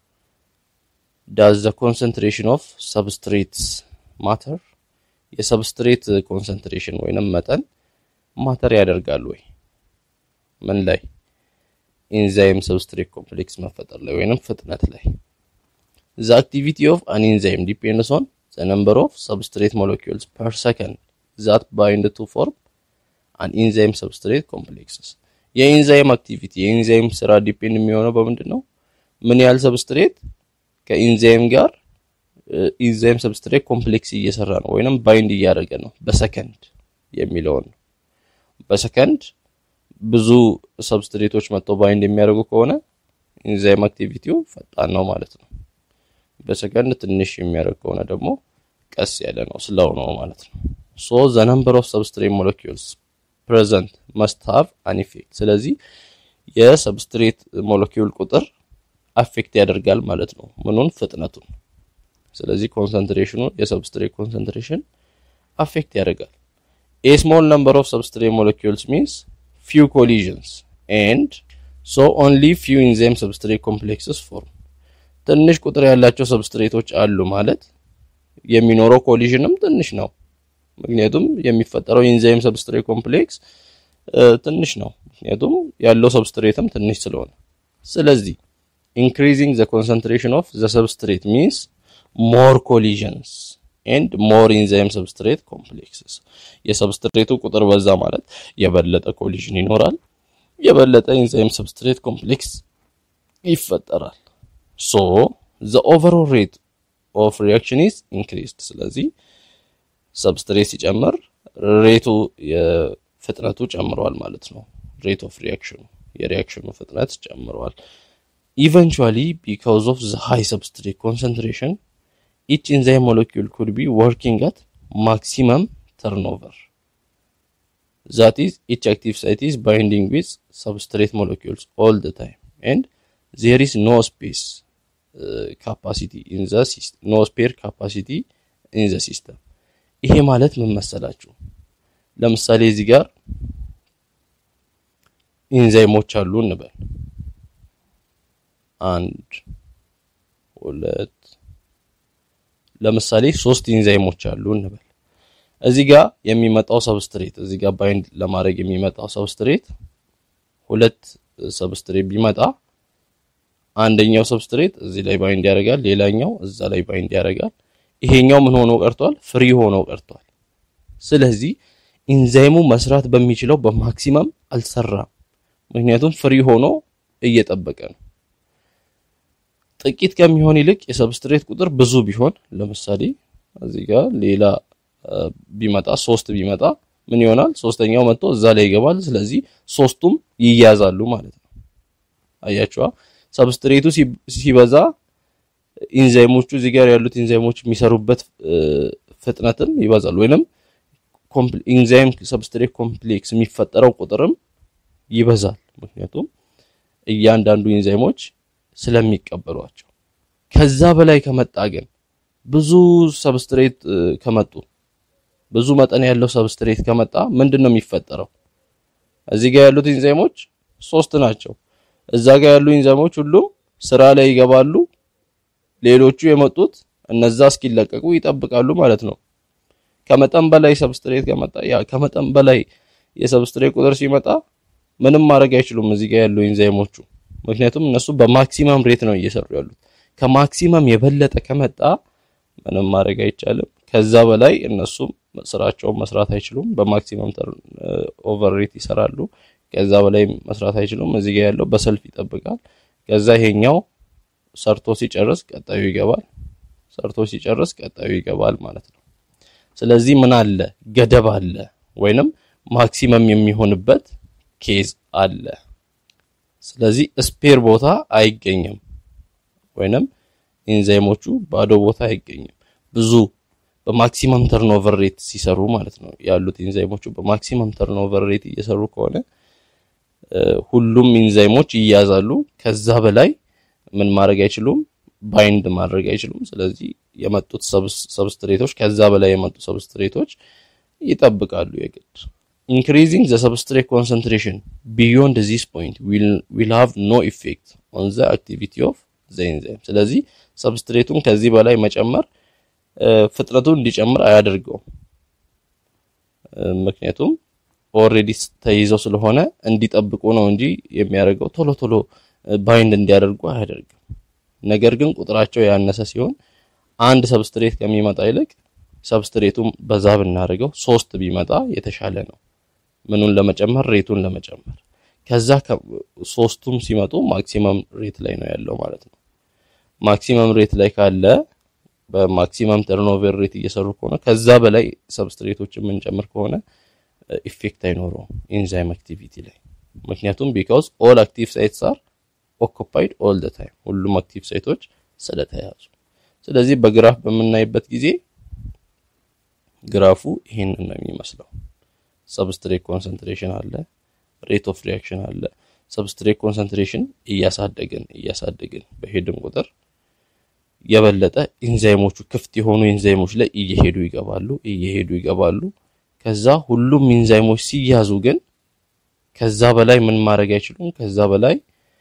S1: ዳዝ ዘ ኮንሰንትሬሽን ኦፍ ሰብስትሬትስ ማተር የሰብስትሬት ኮንሰንትሬሽን ወይንም መጠን ማተር ያደርጋል ወይ? ምን ላይ? ኢንዛይም ሰብስትሬት ኮምፕሌክስ መፈጠር ላይ ወይንም ፍጥነት ላይ። ዘ አክቲቪቲ ኦፍ አን ኢንዛይም ዲፔንድስ ኦን ዘ ነምበር ኦፍ ሰብስትሬት ሞለኪውልስ ፐር ሰከንድ ዛት ባይንድ ቱ ፎርም አን ኢንዛይም ሰብስትሬት ኮምፕሌክስስ። የኢንዛይም አክቲቪቲ የኢንዛይም ስራ ዲፔንድ የሚሆነው በምንድን ነው? ምን ያህል ሰብስትሬት ከኢንዛይም ጋር ኢንዛይም ሰብስትሬት ኮምፕሌክስ እየሰራ ነው ወይንም ባይንድ እያደረገ ነው በሰከንድ የሚለውን ነው። በሰከንድ ብዙ ሰብስትሬቶች መጥተው ባይንድ የሚያደርጉ ከሆነ ኢንዛይም አክቲቪቲው ፈጣን ነው ማለት ነው። በሰከንድ ትንሽ የሚያደርግ ከሆነ ደግሞ ቀስ ያለ ነው ስለው ነው ማለት ነው። ሶ ዘ ነምበር ኦፍ ሰብስትሬት ሞለኪውልስ ፕሬዘንት መስት ሃቭ አን ኢፌክት። ስለዚህ የሰብስትሬት ሞለኪውል ቁጥር አፌክት ያደርጋል ማለት ነው ምኑን ፍጥነቱን። ስለዚህ ኮንሰንትሬሽኑ የሰብስትሬት ኮንሰንትሬሽን አፌክት ያደርጋል። ኤ ስሞል ነምበር ኦፍ ሰብስትሬት ሞለኪውልስ ሚንስ ፊው ኮሊዥንስ ኤንድ ሶ ኦንሊ ፊው ኢንዛይም ሰብስትሬት ኮምፕሌክስስ ፎርም። ትንሽ ቁጥር ያላቸው ሰብስትሬቶች አሉ ማለት የሚኖረው ኮሊዥንም ትንሽ ነው። ምክንያቱም የሚፈጠረው ኢንዛይም ሰብስትሬት ኮምፕሌክስ ትንሽ ነው። ምክንያቱም ያለው ሰብስትሬትም ትንሽ ስለሆነ ስለዚህ increasing the concentration of the substrate means more collisions and more enzyme substrate complexes የሰብስትሬቱ ቁጥር በዛ ማለት የበለጠ ኮሊዥን ይኖራል፣ የበለጠ ኢንዛይም ሰብስትሬት ኮምፕሌክስ ይፈጠራል። ሶ the overall rate of reaction is increased ስለዚህ ሰብስትሬት ሲጨምር ሬቱ የፍጥነቱ ጨምሯል ማለት ነው። ሬት ኦፍ ሪያክሽኑ የሪያክሽኑ ፍጥነት ጨምሯል። Eventually, because of the high substrate concentration, each enzyme molecule could be working at maximum turnover. That is, each active site is binding with substrate molecules all the time, and there is no space uh, capacity in the system, no spare capacity in the system. ይሄ ማለት ምን መሰላችሁ? ለምሳሌ እዚህ ጋር ኢንዛይሞች አሉ እንበል። አንድ ሁለት ለምሳሌ ሶስት ኢንዛይሞች አሉ እንበል። እዚህ ጋር የሚመጣው ሰብስትሬት እዚህ ጋር ባይንድ ለማድረግ የሚመጣው ሰብስትሬት ሁለት ሰብስትሬት ቢመጣ አንደኛው ሰብስትሬት እዚህ ላይ ባይንድ ያደርጋል፣ ሌላኛው እዛ ላይ ባይንድ ያደርጋል። ይሄኛው ምን ሆኖ ቀርቷል? ፍሪ ሆኖ ቀርቷል። ስለዚህ ኢንዛይሙ መስራት በሚችለው በማክሲመም አልሰራም። ምክንያቱም ፍሪ ሆኖ እየጠበቀ ነው። ጥቂት ከሚሆን ይልቅ የሰብስትሬት ቁጥር ብዙ ቢሆን ለምሳሌ እዚህ ጋር ሌላ ቢመጣ ሶስት ቢመጣ ምን ይሆናል? ሶስተኛው መጥቶ እዛ ላይ ይገባል። ስለዚህ ሶስቱም ይያዛሉ ማለት ነው። አያችኋ? ሰብስትሬቱ ሲበዛ ኢንዛይሞቹ እዚህ ጋር ያሉት ኢንዛይሞች የሚሰሩበት ፍጥነትም ይበዛል። ወይንም ኢንዛይም ሰብስትሬት ኮምፕሌክስ የሚፈጠረው ቁጥርም ይበዛል። ምክንያቱም እያንዳንዱ ኢንዛይሞች ስለሚቀበሏቸው። ከዛ በላይ ከመጣ ግን ብዙ ሰብስትሬት ከመጡ ብዙ መጠን ያለው ሰብስትሬት ከመጣ ምንድን ነው የሚፈጠረው? እዚህ ጋር ያሉት ኢንዛይሞች ሶስት ናቸው። እዛ ጋር ያሉ ኢንዛይሞች ሁሉም ስራ ላይ ይገባሉ። ሌሎቹ የመጡት እነዛ እስኪለቀቁ ይጠብቃሉ ማለት ነው። ከመጠን በላይ ሰብስትሬት ከመጣ ያ ከመጠን በላይ የሰብስትሬት ቁጥር ሲመጣ ምንም ማድረግ አይችሉም እዚህ ጋር ያሉ ኢንዛይሞቹ፣ ምክንያቱም እነሱ በማክሲመም ሬት ነው እየሰሩ ያሉት። ከማክሲመም የበለጠ ከመጣ ምንም ማድረግ አይቻልም። ከዛ በላይ እነሱም ስራቸውን መስራት አይችሉም። በማክሲመም ኦቨር ሬት ይሰራሉ። ከዛ በላይ መስራት አይችሉም። እዚህ ጋር ያለው በሰልፍ ይጠብቃል። ከዛ ይሄኛው ሰርቶ ሲጨርስ ቀጣዩ ይገባል። ሰርቶ ሲጨርስ ቀጣዩ ይገባል ማለት ነው። ስለዚህ ምን አለ ገደብ አለ፣ ወይንም ማክሲመም የሚሆንበት ኬዝ አለ። ስለዚህ ስፔር ቦታ አይገኝም፣ ወይንም ኢንዛይሞቹ ባዶ ቦታ አይገኝም። ብዙ በማክሲመም ተርኖቨር ሬት ሲሰሩ ማለት ነው ያሉት ኢንዛይሞቹ በማክሲመም ተርኖቨር ሬት እየሰሩ ከሆነ ሁሉም ኢንዛይሞች ይያዛሉ። ከዛ በላይ ምን ማድረግ አይችሉም፣ ባይንድ ማድረግ አይችሉም። ስለዚህ የመጡት ሰብስትሬቶች ከዛ በላይ የመጡ ሰብስትሬቶች ይጠብቃሉ የግድ ኢንክሪዚንግ ዘ ሰብስትሬት ኮንሰንትሬሽን ቢዮንድ ዚስ ፖይንት ዊል ሃቭ ኖ ኢፌክት ኦን ዘ አክቲቪቲ ኦፍ ዘ ኢንዛይም። ስለዚህ ሰብስትሬቱን ከዚህ በላይ መጨመር ፍጥነቱን እንዲጨምር አያደርገውም። ምክንያቱም ኦልሬዲ ተይዘው ስለሆነ እንዲጠብቁ ነው እንጂ የሚያደርገው ቶሎ ቶሎ ባይንድ እንዲያደርጉ አያደርግም። ነገር ግን ቁጥራቸው ያነሰ ሲሆን አንድ ሰብስትሬት ከሚመጣ ይልቅ ሰብስትሬቱን በዛ ብናደርገው ሶስት ቢመጣ የተሻለ ነው። ምኑን ለመጨመር ሬቱን ለመጨመር ከዛ ሶስቱም ሲመጡ ማክሲመም ሬት ላይ ነው ያለው ማለት ነው። ማክሲመም ሬት ላይ ካለ በማክሲመም ተርኖቨር ሬት እየሰሩ ከሆነ ከዛ በላይ ሰብስትሬቶችን የምንጨምር ከሆነ ኢፌክት አይኖረውም ኢንዛይም አክቲቪቲ ላይ ምክንያቱም ቢካውዝ ኦል አክቲቭ ሳይትስ አር ኦኩፓይድ ኦል ደ ታይም ሁሉም አክቲቭ ሳይቶች ስለተያዙ። ስለዚህ በግራፍ በምናይበት ጊዜ ግራፉ ይሄንን ነው የሚመስለው። ሰብስትሬት ኮንሰንትሬሽን አለ፣ ሬት ኦፍ ሪያክሽን አለ። ሰብስትሬት ኮንሰንትሬሽን እያሳደግን እያሳደግን በሄድን ቁጥር የበለጠ ኢንዛይሞቹ ክፍት የሆኑ ኢንዛይሞች ላይ እየሄዱ ይገባሉ እየሄዱ ይገባሉ። ከዛ ሁሉም ኢንዛይሞች ሲያዙ ግን ከዛ በላይ ምን ማድረግ አይችሉም። ከዛ በላይ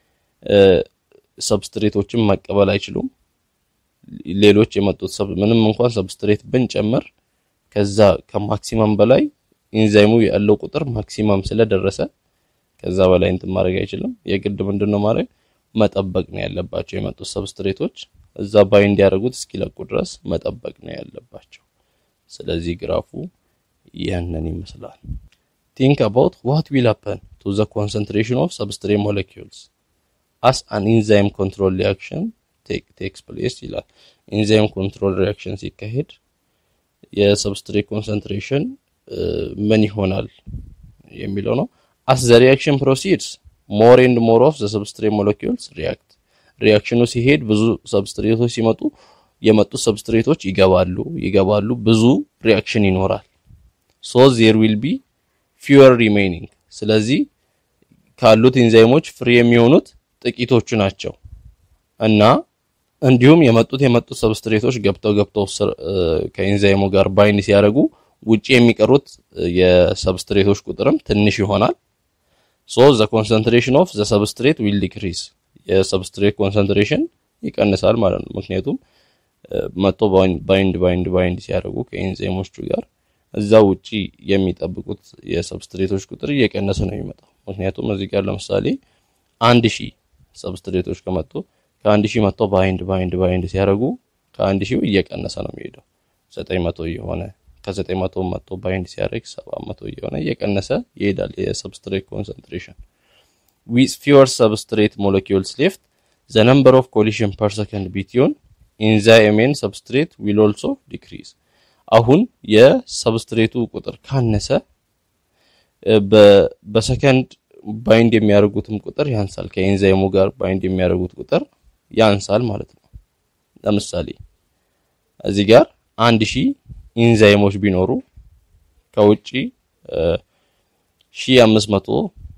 S1: ሰብስትሬቶችን መቀበል አይችሉም። ሌሎች የመጡት ምንም እንኳን ሰብስትሬት ብንጨምር ከዛ ከማክሲመም በላይ ኢንዛይሙ ያለው ቁጥር ማክሲመም ስለደረሰ ከዛ በላይ እንትን ማድረግ አይችልም። የግድ ምንድነው ማድረግ መጠበቅ ነው ያለባቸው። የመጡት ሰብስትሬቶች እዛ ባይ እንዲያደርጉት እስኪለቁ ድረስ መጠበቅ ነው ያለባቸው። ስለዚህ ግራፉ ያንን ይመስላል። ቲንክ አባውት ዋት ዊል ሃፐን ቱ ዘ ኮንሰንትሬሽን ኦፍ ሰብስትሬት ሞለኪውልስ አስ አን ኢንዛይም ኮንትሮል ሪአክሽን ቴክስ ፕሌስ ይላል። ኢንዛይም ኮንትሮል ሪአክሽን ሲካሄድ የሰብስትሬት ኮንሰንትሬሽን ምን ይሆናል የሚለው ነው። አስ ዘ ሪአክሽን ፕሮሲድስ ሞር ኤንድ ሞር ኦፍ ዘ ሰብስትሬት ሞለኪውልስ ሪያክት ሪያክሽኑ ሲሄድ ብዙ ሰብስትሬቶች ሲመጡ የመጡት ሰብስትሬቶች ይገባሉ ይገባሉ ብዙ ሪያክሽን ይኖራል። ሶ ዜር ዊል ቢ ፊወር ሪሜይኒንግ ስለዚህ ካሉት ኢንዛይሞች ፍሪ የሚሆኑት ጥቂቶቹ ናቸው እና እንዲሁም የመጡት የመጡት ሰብስትሬቶች ገብተው ገብተው ከኢንዛይሙ ጋር ባይንድ ሲያደርጉ ውጪ የሚቀሩት የሰብስትሬቶች ቁጥርም ትንሽ ይሆናል። ሶ ዘ ኮንሰንትሬሽን ኦፍ ዘ ሰብስትሬት ዊል ዲክሪዝ የሰብስትሬት ኮንሰንትሬሽን ይቀንሳል ማለት ነው። ምክንያቱም መጥቶ ባይንድ ባይንድ ባይንድ ሲያደርጉ ከኤንዛይሞቹ ጋር እዛ ውጪ የሚጠብቁት የሰብስትሬቶች ቁጥር እየቀነሰ ነው የሚመጣው። ምክንያቱም እዚህ ጋር ለምሳሌ አንድ ሺህ ሰብስትሬቶች ከመጡ ከአንድ ሺህ መጥቶ ባይንድ ባይንድ ባይንድ ሲያደርጉ ከአንድ ሺው እየቀነሰ ነው የሚሄደው ዘጠኝ መቶ እየሆነ ከዘጠኝ መቶ መጥቶ ባይንድ ሲያደርግ ሰባት መቶ እየሆነ እየቀነሰ ይሄዳል የሰብስትሬት ኮንሰንትሬሽን ዊዝ ፊወር ሰብስትሬት ሞለኪውልስ ሌፍት ዘ ነምበር ኦፍ ኮሊሽን ፐር ሰከንድ ቢትዊን ኢንዛይም ኤንድ ሰብስትሬት ዊል ኦልሶ ዲክሪዝ አሁን የሰብስትሬቱ ቁጥር ካነሰ በሰከንድ ባይንድ የሚያደርጉትም ቁጥር ያንሳል። ከኤንዛይሙ ጋር ባይንድ የሚያደርጉት ቁጥር ያንሳል ማለት ነው። ለምሳሌ እዚህ ጋር አንድ ሺህ ኢንዛይሞች ቢኖሩ ከውጪ ሺህ አምስት መቶ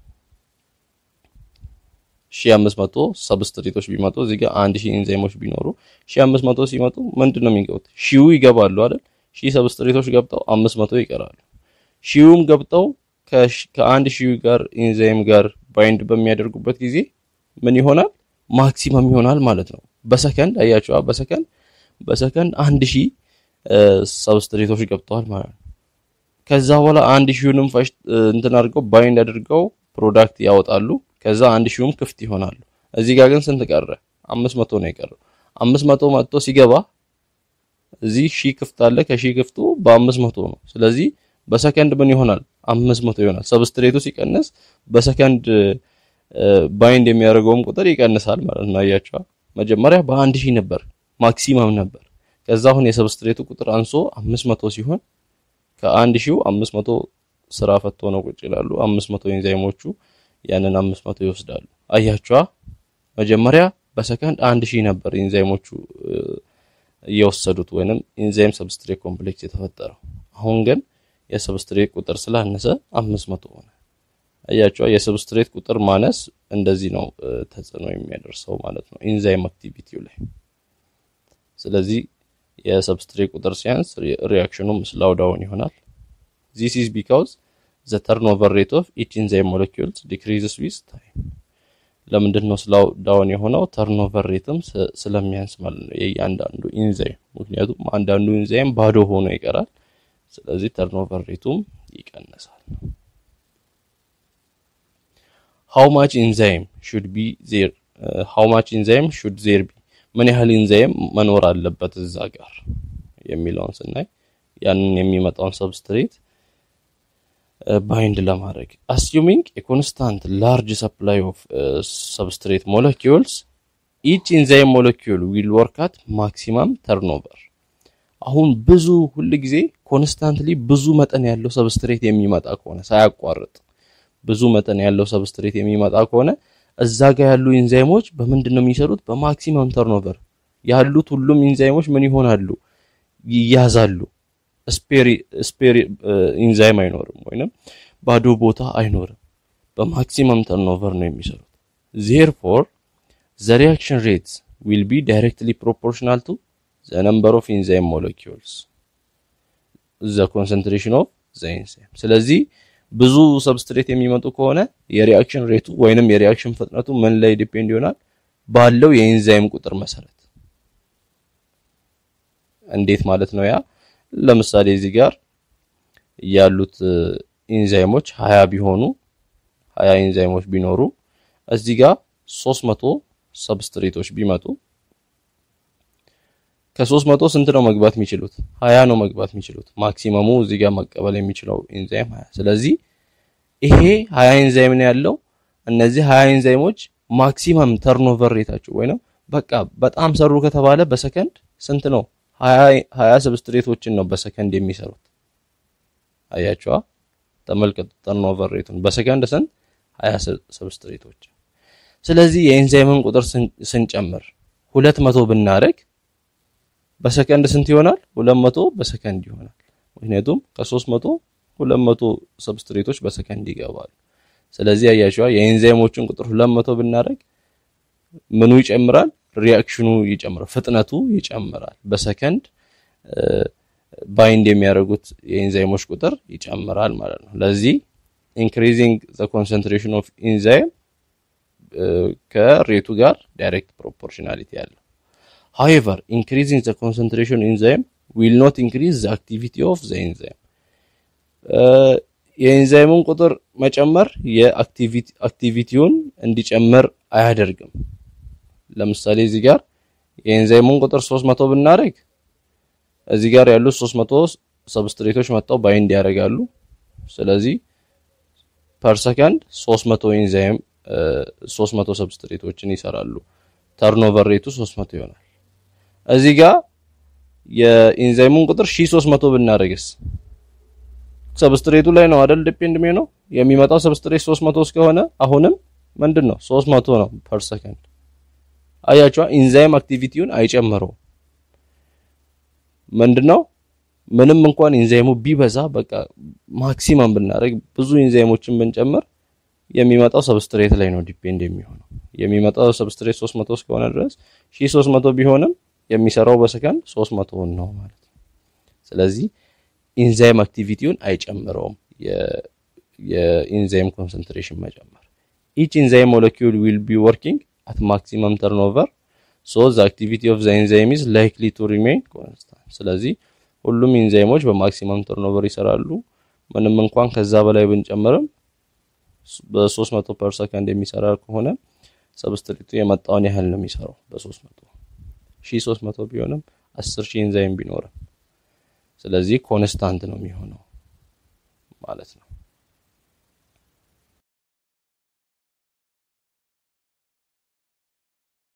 S1: ሺህ አምስት መቶ ሰብስትሬቶች ቢመጡ እዚህ ጋር አንድ ሺህ ኢንዛይሞች ቢኖሩ ሺህ አምስት መቶ ሲመጡ ምንድን ነው የሚገቡት? ሺው ይገባሉ አይደል? ሺህ ሰብስትሬቶች ገብተው አምስት መቶ ይቀራሉ። ሺውም ገብተው ከአንድ ሺህ ጋር ኢንዛይም ጋር ባይንድ በሚያደርጉበት ጊዜ ምን ይሆናል? ማክሲመም ይሆናል ማለት ነው። በሰከንድ አያቸዋ፣ በሰከንድ በሰከንድ አንድ ሺህ ሰብስትሬቶች ገብተዋል ማለት ነው። ከዛ በኋላ አንድ ሺውንም ፈሽ እንትን አድርገው ባይንድ አድርገው ፕሮዳክት ያወጣሉ። ከዛ አንድ ሺውም ክፍት ይሆናሉ። እዚህ ጋር ግን ስንት ቀረ? አምስት መቶ ነው የቀረው። አምስት መቶ መጥቶ ሲገባ እዚህ ሺህ ክፍት አለ። ከሺህ ክፍቱ በአምስት መቶ ነው። ስለዚህ በሰከንድ ምን ይሆናል? አምስት መቶ ይሆናል። ሰብስትሬቱ ሲቀንስ በሰከንድ ባይንድ የሚያደርገውም ቁጥር ይቀንሳል ማለት ነው። አያቸዋ መጀመሪያ በአንድ ሺህ ነበር ማክሲመም ነበር። ከዛ አሁን የሰብስትሬቱ ቁጥር አንሶ አምስት መቶ ሲሆን ከአንድ ሺው አምስት መቶ ስራ ፈቶ ነው ቁጭ ይላሉ። አምስት መቶ ኢንዛይሞቹ ያንን አምስት መቶ ይወስዳሉ። አያቸዋ መጀመሪያ በሰከንድ አንድ ሺህ ነበር ኢንዛይሞቹ እየወሰዱት ወይንም ኢንዛይም ሰብስትሬት ኮምፕሌክስ የተፈጠረው። አሁን ግን የሰብስትሬት ቁጥር ስላነሰ አምስት መቶ ሆነ። አያቸዋ የሰብስትሬት ቁጥር ማነስ እንደዚህ ነው ተጽዕኖ የሚያደርሰው ማለት ነው ኢንዛይም አክቲቪቲው ላይ። ስለዚህ የሰብስትሬት ቁጥር ሲያንስ ሪያክሽኑም ስላው ዳውን ይሆናል። ዚስ ኢዝ ቢካውዝ ዘ ተርንኦቨር ሬት ኦፍ ኢች ኢንዛይም ሞለኪውልስ ዲክሪዝስ ዊዝ ታይም። ለምንድን ነው ስላው ዳውን የሆነው? ተርንኦቨር ሬትም ስለሚያንስ ማለት ነው የእያንዳንዱ ኢንዛይም። ምክንያቱም አንዳንዱ ኢንዛይም ባዶ ሆኖ ይቀራል። ስለዚህ ተርንኦቨር ሬቱም ይቀንሳል። ሃው ማች ኢንዛይም ሹድ ቢ ዜር ሃው ማች ኢንዛይም ሹድ ዜር ቢ ምን ያህል ኢንዛይም መኖር አለበት እዛ ጋር የሚለውን ስናይ ያንን የሚመጣውን ሰብስትሬት ባይንድ ለማድረግ አስዩሚንግ የኮንስታንት ላርጅ ሰፕላይ ኦፍ ሰብስትሬት ሞለኪውልስ ኢች ኢንዛይም ሞለኪውል ዊል ወርክ አት ማክሲማም ተርኖቨር። አሁን ብዙ ሁል ጊዜ ኮንስታንትሊ ብዙ መጠን ያለው ሰብስትሬት የሚመጣ ከሆነ ሳያቋርጥ ብዙ መጠን ያለው ሰብስትሬት የሚመጣ ከሆነ እዛ ጋር ያሉ ኢንዛይሞች በምንድን ነው የሚሰሩት? በማክሲመም ተርኖቨር ያሉት ሁሉም ኢንዛይሞች ምን ይሆናሉ? ይያዛሉ። ስፔር ኢንዛይም አይኖርም፣ ወይንም ባዶ ቦታ አይኖርም። በማክሲመም ተርኖቨር ነው የሚሰሩት። ዜርፎር ዘ ሪያክሽን ሬትስ ዊል ቢ ዳይሬክትሊ ፕሮፖርሽናል ቱ ዘ ነምበር ኦፍ ኢንዛይም ሞለኪውልስ ዘ ኮንሰንትሬሽን ኦፍ ዘ ኢንዛይም። ስለዚህ ብዙ ሰብስትሬት የሚመጡ ከሆነ የሪአክሽን ሬቱ ወይንም የሪአክሽን ፍጥነቱ ምን ላይ ዲፔንድ ይሆናል? ባለው የኢንዛይም ቁጥር መሰረት። እንዴት ማለት ነው? ያ ለምሳሌ እዚህ ጋር ያሉት ኢንዛይሞች ሀያ ቢሆኑ ሀያ ኢንዛይሞች ቢኖሩ እዚህ ጋር ሶስት መቶ ሰብስትሬቶች ቢመጡ ከሶስት መቶ ስንት ነው መግባት የሚችሉት? ሀያ ነው መግባት የሚችሉት። ማክሲመሙ እዚህ ጋር መቀበል የሚችለው ኢንዛይም ሀያ። ስለዚህ ይሄ ሀያ ኢንዛይም ነው ያለው። እነዚህ ሀያ ኢንዛይሞች ማክሲመም ተርኖቨር ሬታቸው ወይንም በቃ በጣም ሰሩ ከተባለ በሰከንድ ስንት ነው? ሀያ ሰብስትሬቶችን ነው በሰከንድ የሚሰሩት። አያቸዋ፣ ተመልከቱ ተርኖቨር ሬቱን በሰከንድ ስንት? ሀያ ሰብስትሬቶችን። ስለዚህ የኢንዛይምን ቁጥር ስንጨምር ሁለት መቶ ብናደርግ በሰከንድ ስንት ይሆናል? ሁለት መቶ በሰከንድ ይሆናል። ምክንያቱም ከሶስት መቶ ሁለት መቶ ሰብስትሬቶች በሰከንድ ይገባሉ። ስለዚህ አያችዋ የኤንዛይሞችን ቁጥር ሁለት መቶ ብናደርግ ምኑ ይጨምራል? ሪአክሽኑ ይጨምራል፣ ፍጥነቱ ይጨምራል። በሰከንድ ባይንድ የሚያደርጉት የኢንዛይሞች ቁጥር ይጨምራል ማለት ነው። ለዚህ ኢንክሪዚንግ ዘ ኮንሰንትሬሽን ኦፍ ኢንዛይም ከሬቱ ጋር ዳይሬክት ፕሮፖርሽናሊቲ ያለው however increasing the concentration enzyme will not increase the activity of the enzyme የኢንዛይሙን ቁጥር መጨመር የአክቲቪቲውን እንዲጨምር አያደርግም። ለምሳሌ እዚህ ጋር የኢንዛይሙን ቁጥር 300 ብናደርግ እዚህ ጋር ያሉት 300 ሰብስትሬቶች መጥተው ባይንድ ያደርጋሉ። ስለዚህ ፐር ሰከንድ 300 ኢንዛይም 300 ሰብስትሬቶችን ይሰራሉ። ተርኖቨር ሬቱ 300 ይሆናል። እዚህ ጋር የኢንዛይሙን ቁጥር 1300 ብናደርግስ ሰብስትሬቱ ላይ ነው አይደል ዲፔንድ ነው የሚመጣው ሰብስትሬት 300 እስከሆነ አሁንም ምንድን ነው 300 ነው ፐር ሰከንድ። አያችዋ ኢንዛይም አክቲቪቲውን አይጨምረውም። ምንድነው ምንም እንኳን ኢንዛይሙ ቢበዛ በቃ ማክሲመም ብናደርግ ብዙ ኢንዛይሞችን ብንጨምር የሚመጣው ሰብስትሬት ላይ ነው ዲፔንድ የሚሆነው። የሚመጣው ሰብስትሬት 300 እስከሆነ ድረስ 1300 ቢሆንም የሚሰራው በሰከንድ 300 ነው ማለት ነው። ስለዚህ ኢንዛይም አክቲቪቲውን አይጨምረውም የኢንዛይም ኮንሰንትሬሽን መጨመር። ኢች ኢንዛይም ሞለኪውል ዊል ቢ ወርኪንግ አት ማክሲመም ተርንኦቨር ሶ ዘ አክቲቪቲ ኦፍ ዘ ኢንዛይም ኢዝ ላይክሊ ቱ ሪሜይን ኮንስታንት። ስለዚህ ሁሉም ኢንዛይሞች በማክሲመም ተርንኦቨር ይሰራሉ። ምንም እንኳን ከዛ በላይ ብንጨምርም በ300 ፐር ሰከንድ የሚሰራ ከሆነ ሰብስትሪቱ የመጣውን ያህል ነው የሚሰራው በ300 1300 ቢሆንም 10000 ኢንዛይም ቢኖርም ስለዚህ ኮንስታንት ነው የሚሆነው ማለት ነው።